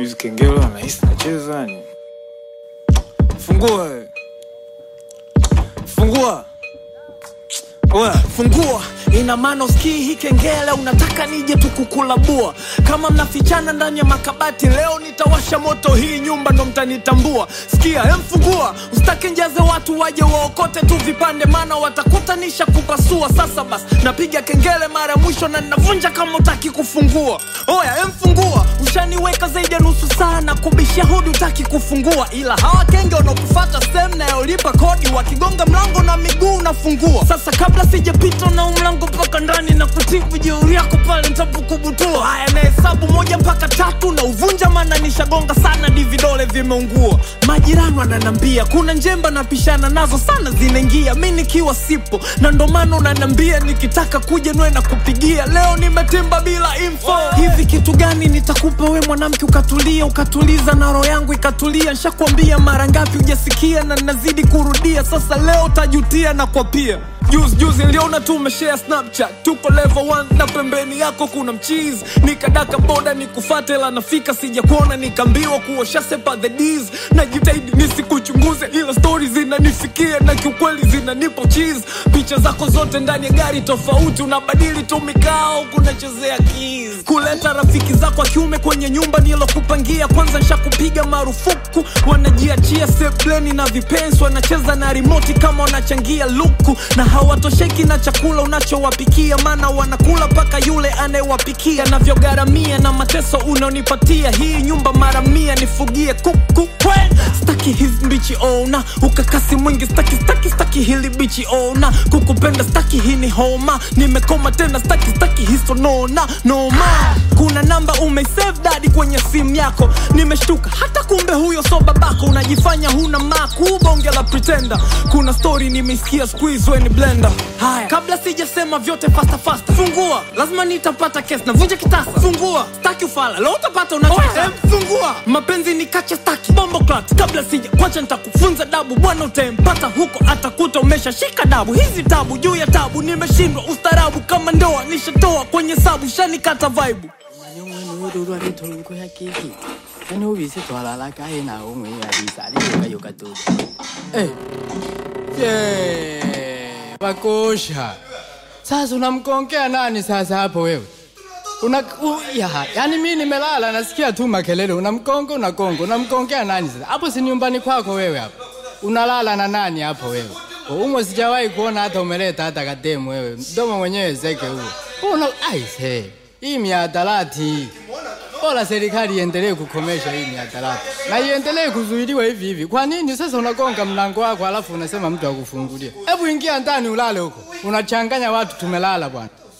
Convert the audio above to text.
Hizi kengele wanahisi nacheza ni. Fungua. wewe. Fungua. Oya, fungua ina maana usikii hii kengele unataka nije tukukulabua kama mnafichana ndani ya makabati leo nitawasha moto hii nyumba ndo mtanitambua sikia emfungua usitake njaze watu waje waokote tu vipande maana watakutanisha kupasua sasa basi napiga kengele mara ya mwisho na ninavunja kama utaki kufungua oya emfungua ushaniweka zaidi ya nusu saa na kubishia hodi utaki kufungua ila hawa kenge wanaokufata sehemu nayolipa kodi wakigonga mlango na miguu unafungua sasa kabla sijapita na huu mlango mpaka ndani na kutibu jeuri yako pale ntapokubutua haya nahesabu moja mpaka tatu na uvunja maana nishagonga sana di vidole vimeungua majirani wananambia kuna njemba napishana nazo sana zinaingia mi nikiwa sipo na ndo maana unanambia nikitaka kuja nwe na kupigia leo nimetimba bila info hivi kitu gani nitakupa we mwanamke ukatulia ukatuliza na roho yangu ikatulia nshakwambia mara ngapi ujasikia na nazidi kurudia sasa leo tajutia na kwa pia juzi juzi niliona tu umeshare snapchat tuko level 1 na pembeni yako kuna mchizi nikadaka boda nikufate la nafika sija kuona nikaambiwa kuosha sepa the D's najitahidi nisikuchunguze ila stori zinanifikia na kiukweli zinanipo cheese picha zako zote ndani ya gari tofauti unabadili tu mikao kunachezea keys kuleta rafiki zako wa kiume kwenye nyumba nilokupangia kwanza nshakupiga marufuku wanajiachia sebleni na vipensi wanacheza na rimoti kama wanachangia luku na hawatosheki na chakula unachowapikia maana wanakula mpaka yule anayewapikia navyogharamia na mateso unaonipatia hii nyumba mara mia nifugie kuku kwe staki hizi mbichi ona ukakasi mwingi staki staki staki hili bichi ona kukupenda staki hii ni homa nimekoma tena staki staki hiso nona noma kuna namba umesave dadi kwenye simu yako nimeshtuka hata kumbe huyo so babako unajifanya huna maku bonge la pretender kuna story nimeisikia squeeze when blender haya kabla sijasema vyote fasta fasta fungua lazima nitapata kesi navunja kitasa fungua staki ufala leo utapata unachotaka fungua mapenzi ni kacha staki bombo clat kabla sija kwacha nitakufunza dabu bwana utempata huko atakuta umeshashika dabu hizi tabu juu ya tabu nimeshindwa ustarabu kama ndoa nishatoa kwenye sabu shanikata vaibu nyong'wenuururwa ritongo ya kiki ane ubise twalala kae na ong'we ya bisa liyoka yoka tu eh je bakosha sasa unamkongea nani sasa hapo wewe una u, ya, yani mi nimelala nasikia tu makelele unamkonga unakonga unamkongea nani sasa hapo si nyumbani kwako wewe hapo unalala na nani hapo wewe umo sijawahi kuona hata umeleta hata kademu wewe mdomo mwenyewe zeke huo una aise hii miadarati hii bora serikali iendelee kukomesha hii miadarati na iendelee kuzuiliwa hivi hivi. Kwa nini sasa unagonga mlango wako alafu unasema mtu akufungulie? Hebu ingia ndani ulale huko, unachanganya watu. Tumelala bwana.